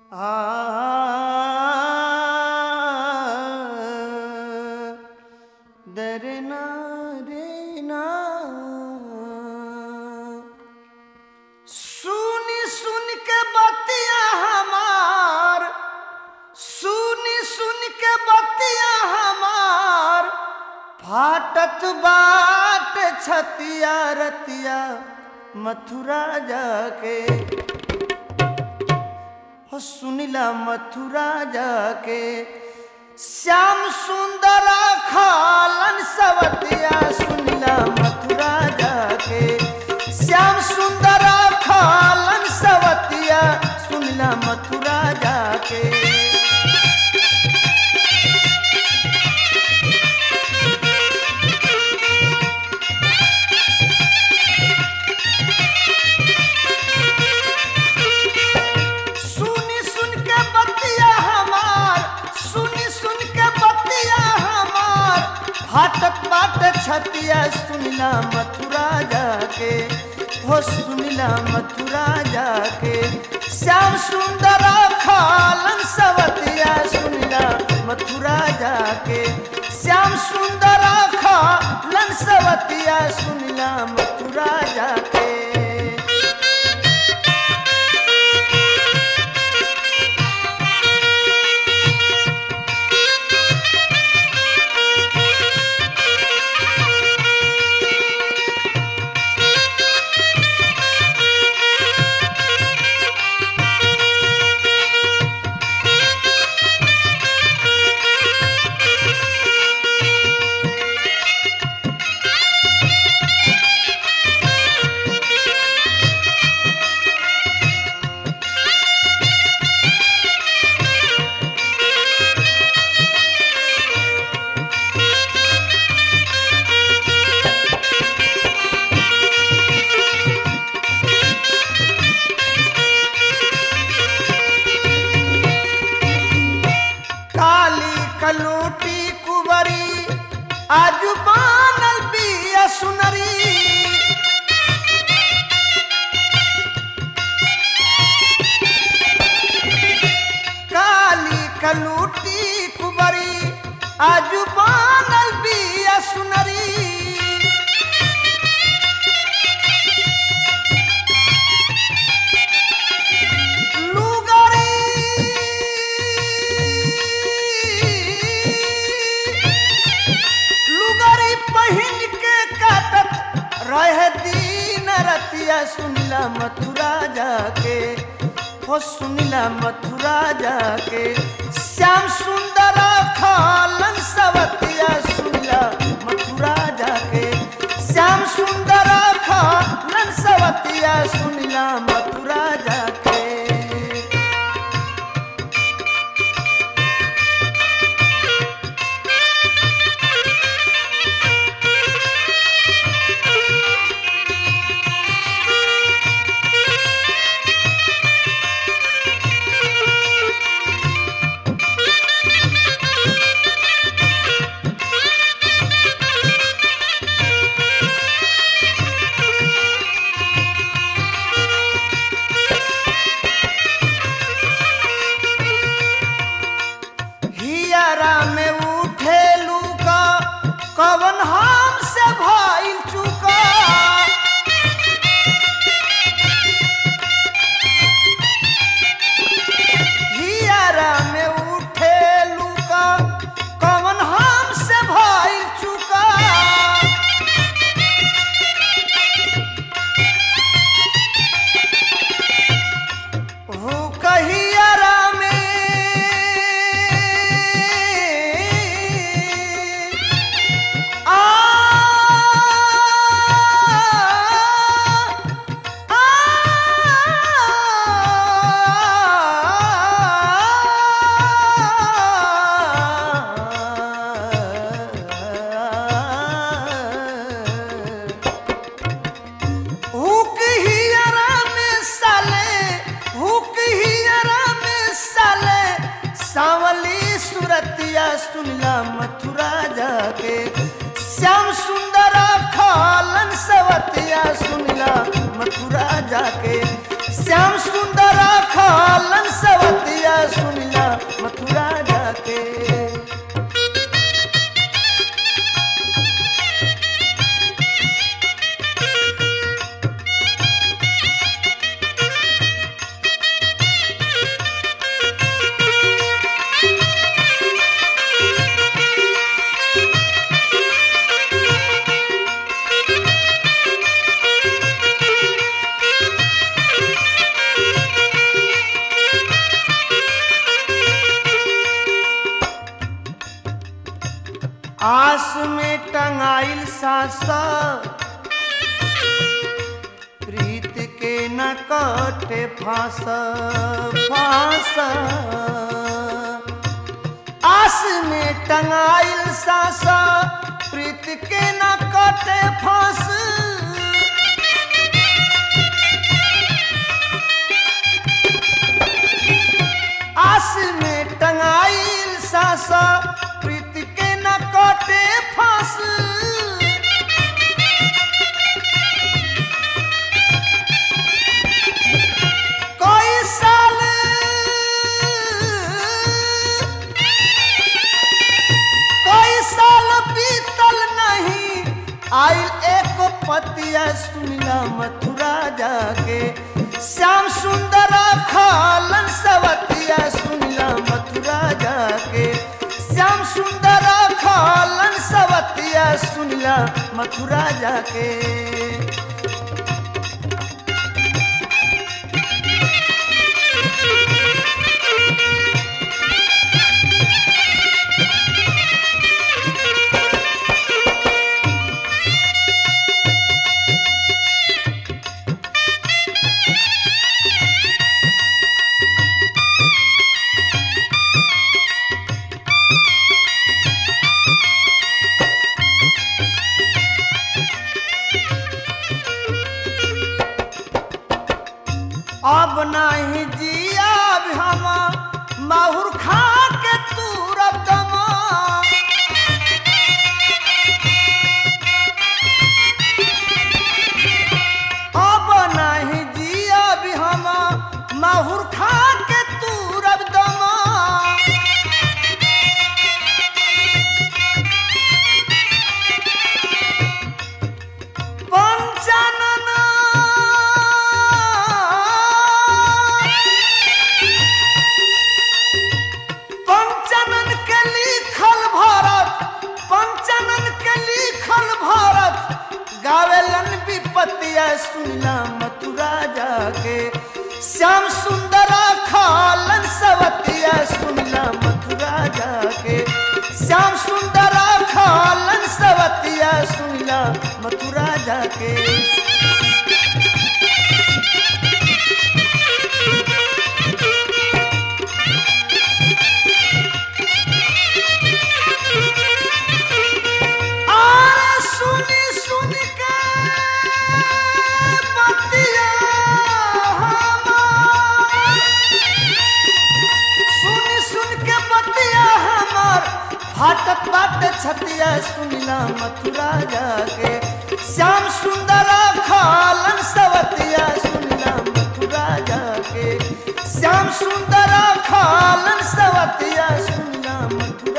दरना रे ना सुन सुन के बतिया हमार सुन सुन के बतिया हमार फाटत बाट छतिया रतिया मथुरा जाके हो सुनिला मथुरा जाके श्याम सुंदर खालन सवतिया सुनिला मथुरा जाके श्याम सुंदर खालन सवतिया सुनिला मथुरा जाके सुनी सुन के बतिया हमार सुनी सुन के बतिया हमार फाटक बाट छतिया सुनिला मथुरा जाके हो सुनिला मथुरा जाके श्याम सुंदर खालन सवतिया सुनिला मथुरा जाके श्याम सुंदर खालन सवतिया सुनिला मथुरा जाके काली कलूटी कुबरी आज बनल बिया सुनरी काली कलूटी कुबरी आज बनल बिया सुनरी लुगरी लुगरी पहिन के काटत रहे दीन रतिया सुनिला मथुरा जाके हो सुनिला मथुरा जाके श्याम सुंदर खालन सवतिया सुनिला मथुरा जाके श्याम सुंदर खालन सवतिया सुनिला मथुरा जाके हियरा में उठे लूका कवन हम से भइल चुका हियरा में उठे लूका कवन हम से भइल चुका हो कहियरा में आ आ हुक हियरा में साले हुक हियरा में साले सावली सुरतिया सुनला मथुरा जाके श्याम सुंदर खालन सवतिया सुनला मथुरा जाके श्याम सुंदर खालन सवतिया आस में टंगाइल सासा प्रीत के न कटे फांस फांस आस में टंगाइल सासा प्रीत के न कटे फांस आस में टंगाइल सासा प्रीत के न कटे फांस कोई साल कोई साल बीतल नहीं आइल एक पतिया सुनिला मथुरा जाके श्याम सुंदर खालन सवतिया सुनिला मथुरा जाके श्याम सुंदर खालन सवतिया सुनिला मथुरा जाके अब नाही जियाब हम माहुर खा के तूरब दमा अब नाही जियाब हम माहुर खा के तूरब दमा पंचानन पंचानन के लिखल भारत पंचानन के लिखल भारत गावेलन विपतिया सुनला मथुरा जाके श्याम सुंदर खालन सवतिया सुनला मथुरा जाके श्याम सुंदर खालन सवतिया सुनला मथुरा जाके आरे सुनी सुन के बतिया हमार सुनी सुन के बतिया हमार फाटक बाट छतिया सुनला मथुरा जाके श्याम सुंदर खालन सवतिया सुनला मथुरा जाके श्याम सुंदर खालन सवतिया सुनला मथुरा